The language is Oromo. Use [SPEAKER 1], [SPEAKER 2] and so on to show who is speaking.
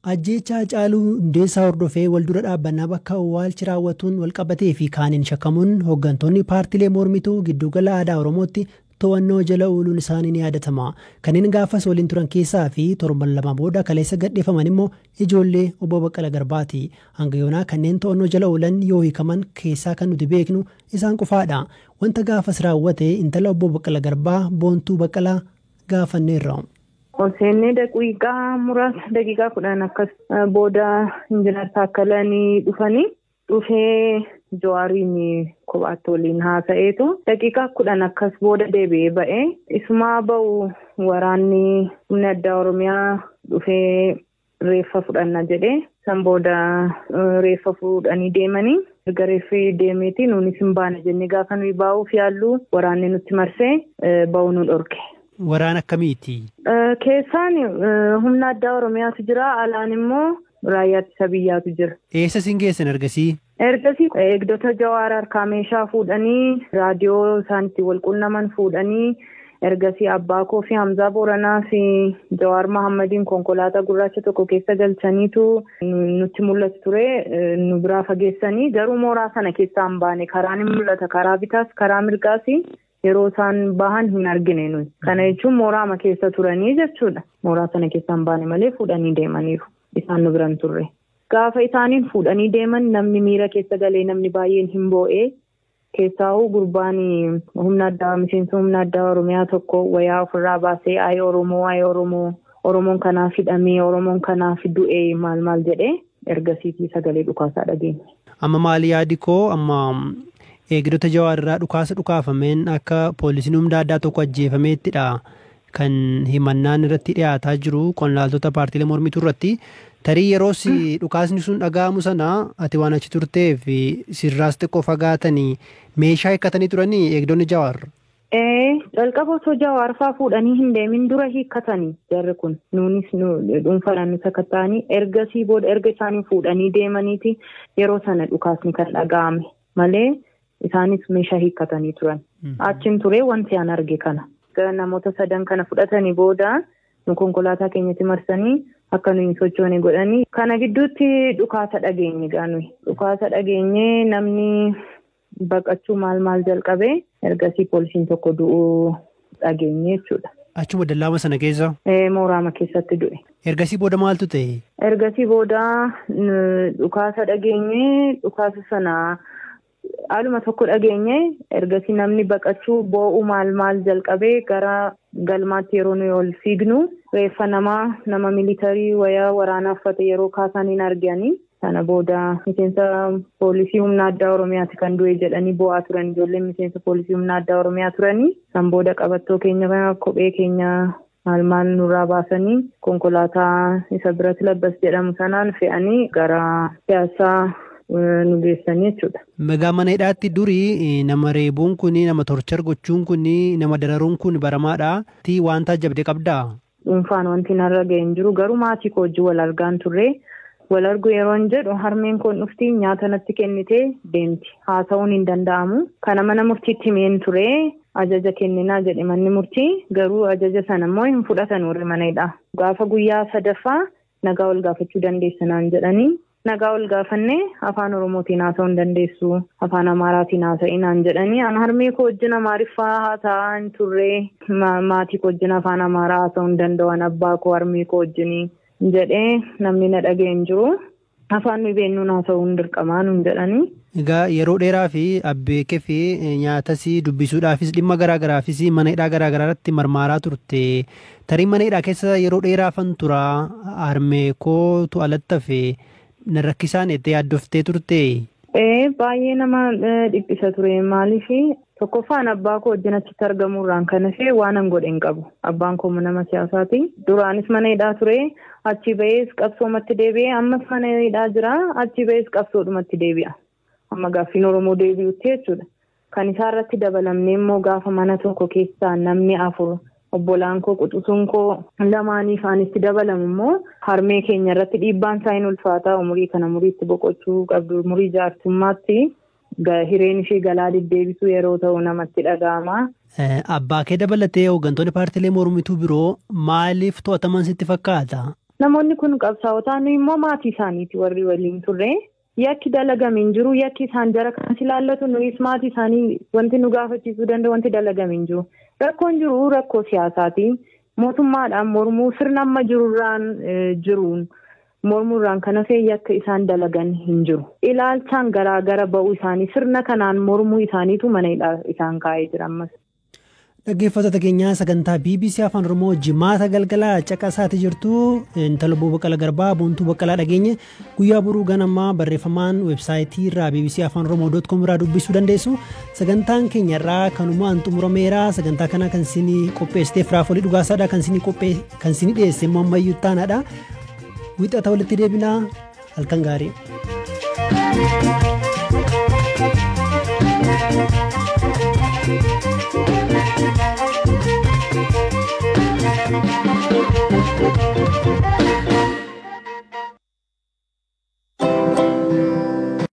[SPEAKER 1] Ajjeechaa Haacaaluu Hundeessaa hordofee waldura dhaabbannaa bakka awwaalchi raawwatuun walqabatee fi kaaniin shakkamuun hooggantoonni paartilee mormituu giddugala aadaa Oromootti to'annoo jala ooluun isaanii ni yaadatama. Kanneen gaafas waliin turan keessaa fi torban lama booda kaleessa gadhiifaman immoo ijoollee obbo Baqqala Garbaati. Hanga yoonaa kanneen to'annoo jala oolan yoo hiikaman keessaa kan nuti beeknu isaan qofaadha. Wanta gaafas raawwate intala obbo Baqqala Garbaa Boontuu Baqqalaa gaafanneerra.
[SPEAKER 2] ol seennee daqiiqaa muraasa daqiiqaa kudhan akkas booda injinar taakkalanii dhufanii dhufee jawaariin kophaatti waliin haasa'eetu daqiiqaa kudhan akkas booda deebi'ee ba'ee isumaa ba'u waraanni humna addaa oromiyaa dhufee reeffa fudhanna jedhee san booda reeffa fuudhanii deemanii erga reeffi deemeeti nuunis hin baane jennee gaafa nuyi baa'uuf yaallu waraanni nutti marsee ba'uu nu dhorke.
[SPEAKER 1] Waraana akkamiiti?
[SPEAKER 2] Keessaan humna addaa Oromiyaatu jira. Alaan immoo raayyaa ittisa biyyaatu jira.
[SPEAKER 1] Eessa isin geessan ergasii?
[SPEAKER 2] Ergasii eegdota jawaar harkaa meeshaa fuudhanii raadiyoo isaan itti wal quunnaman fuudhanii ergasii abbaa koo fi Hamzaa Booranaa fi Jawaar Mahammadiin konkolaataa gurraacha tokko keessa galchaniitu nutti mul'atu ture nu biraa fageessanii garuu mooraa sana keessaa hin baane karaan hin mul'ata karaa bitaas karaa mirgaas yeroo isaan bahan hin argine nuyi. Kana jechuun mooraama keessa turanii jechuudha. Mooraa sana keessa hin baane malee fuudhanii deemaniiru. Isaan nu biran turre. Gaafa isaaniin fuudhanii deeman namni miira keessa galee namni baay'een hin boo'ee keessaa'uu gurbaan humna addaa miseensa humna addaa Oromiyaa tokko wayaa ofirraa baasee ayee Oromoo ayee Oromoo Oromoon kanaaf hidhamee Oromoon kanaaf du'ee maal maal jedhee ergasiitii sagalee dhukaasaa dhageenya.
[SPEAKER 1] Amma maali yaadi koo amma eegdota jawaarraa dhukaasa dhukaafameen akka poolisiin humna addaa tokko ajjeefameettidha kan himannaan irratti dhiyaataa jiru qonnaaltota paartiilee mormituu irratti tarii yeroos dhukaasni sun dhaga'amu sana ati waan achi turtee fi sirraas xiqqoo fagaatanii meeshaa hiikkatanii turanii eegdonni jawaar.
[SPEAKER 2] Jalqaba osoo jawaar fa'aa fuudhanii hin deemin dura hiikkatanii jarri kun nuunis dhuunfaadhaan nu sakatta'anii ergasii booda erga isaanii fuudhanii deemaniiti yeroo sana dhukaasni kan dhaga'ame malee. Isaanis meeshaa hiikkatanii turan. Achiin turee wanti an arge kana. Namoota sadan kana fudhatanii booda nu konkolaataa keenyatti marsanii akka nuyi hin sochoone godhanii. Kana gidduutti dhukaasa dhageenye gaanuyi. Dhukaasa dhageenye namni baqachuu maal maal jalqabee ergasii poolisiin tokko du'uu dhageenye jechuudha.
[SPEAKER 1] Achuma dallaama sana keessa?
[SPEAKER 2] Mooraama keessatti du'e.
[SPEAKER 1] Ergasii booda maaltu ta'e?
[SPEAKER 2] Ergasii booda dhukaasa dhageenye dhukaasa sana. haaluma tokko dhageenye ergasii namni baqachuu boo'u maal maal jalqabee gara galmaatti yeroo nuyi ol fiignu reeffa namaa nama militarii wayaa waraanaa uffate yeroo kaasan hin arganii sana booda miseensa poolisii humna addaa oromiyaati kan du'e jedhanii boo'aa turan ijoolleen miseensa poolisii humna addaa oromiyaa turanii san booda qabattoo keenya kophee keenya maal maal nurraa baasanii konkolaataa isa biratti labbas jedhamu sanaan fe'anii gara siyaasaa nu geessanii jechuudha.
[SPEAKER 1] Meegaa mana hidhaatti durii nama reebuun kun nama torchar gochuun kun nama dararuun kun baramaadha. Ti wanta ajabde qabdaa?
[SPEAKER 2] Dhuunfaan wanti narra ga'e hin jiru garuu maatii koo wajjin wal argaan turre wal argu yeroo hin jedhu harmeen koon dhufti nyaata natti kennitee deemti haasa'uun hin danda'amu. Kana mana murtiitti himeen ture ajaja kenninaa jedhe manni murtii garuu ajaja sana immoo hin fudhatan warri mana hidhaa. Gaafa guyyaa sadaffaa nagaa ol gaafachuu dandeessanaan jedhanii nagaa ol gaafannee afaan oromootiin haasa'uu hin dandeessu afaan amaaraatiin haasa'inaan jedhanii an harmee koo wajjin amaariffaa haasa'aa hin turre maatii koo wajjin afaan amaaraa haasa'uu hin danda'an abbaa koo harmee koo wajjin jedhee namni na dhaga'e hin jiru afaan nuyi beennuun haasa'uu hin dirqamaa nuun jedhanii.
[SPEAKER 1] Egaa yeroo dheeraa fi abbeekee fi nyaatas dubbisuudhaafis dhimma garaagaraafis mana hidhaa garaagaraa irratti marmaaraa turte tarii mana hidhaa keessa yeroo dheeraafan tura harmee kootu alatti hafe. na rakkisaan itti yaaddoftee turte.
[SPEAKER 2] Ee baay'ee nama dhiphisa ture maaliif tokkoffaan abbaa koo wajjin achitti argamuurraan kan hafe waan an godhe hin qabu abbaan koo nama siyaasaati duraanis mana hidhaa ture achi ba'ees qabsoomatti deebi'ee ammas mana hidhaa jira achi ba'ees qabsoodhumatti deebi'a amma gaaffiin oromoo deebi'utti jechuudha kan isaa irratti dabalamnee immoo gaafa mana tokko keessaa namni afur obbolaan koo quxusuun koo lamaanii isaanitti dabalamu immoo harmee keenya irratti dhiibbaan isaa hin ulfaataa umurii kana muriitti boqochuu qabdu umurii jaartummaatti hireen ishee galaa deddeebisuu yeroo ta'u namatti dhaga'ama.
[SPEAKER 1] Abbaa kee dabalatee hooggantoonni paartiilee mormituu biroo maaliif to'ataman sitti fakkaata?
[SPEAKER 2] Namoonni kun qabsaa'otaa nuyi immoo maatii isaaniiti warri waliin turre. Yakki dalagame hin jiru. Yakki isaan jara kanas ilaallatu nuyis maatii isaanii wanti nu gaafachiisuu danda'u wanti dalagame hin jiru. Rakkoon jiru rakkoo siyaasaati. Mootummaadhaan mormuu sirna amma jirurraan jiruun mormuurraan kan hafee yakka isaan dalagan hin jiru. Ilaalchaan garaa gara ba'uu isaanii sirna kanaan mormuu isaaniitu mana hidhaa isaan kaa'ee jira ammas.
[SPEAKER 1] Dhaggeeffattoota keenyaa sagantaa BBC Afaan Oromoo jimaata galgalaa caqasaati jirtu intala Baqqalaa Garbaa Boontuu Baqqalaa dhageenye guyyaa boruu ganamaa barreeffamaan weebsaayitii irraa BBC Afaan Oromoo doot koom irraa dubbisuu dandeessu. Sagantaan keenya irraa kanumaan xumurameera sagantaa kana kan isin qopheessiteef raafolii dhugaasaadha kan isin dhiyeesse immoo ammayyuu taanaadha. Wixata walitti deebinaa halkan gaarii. Thank you.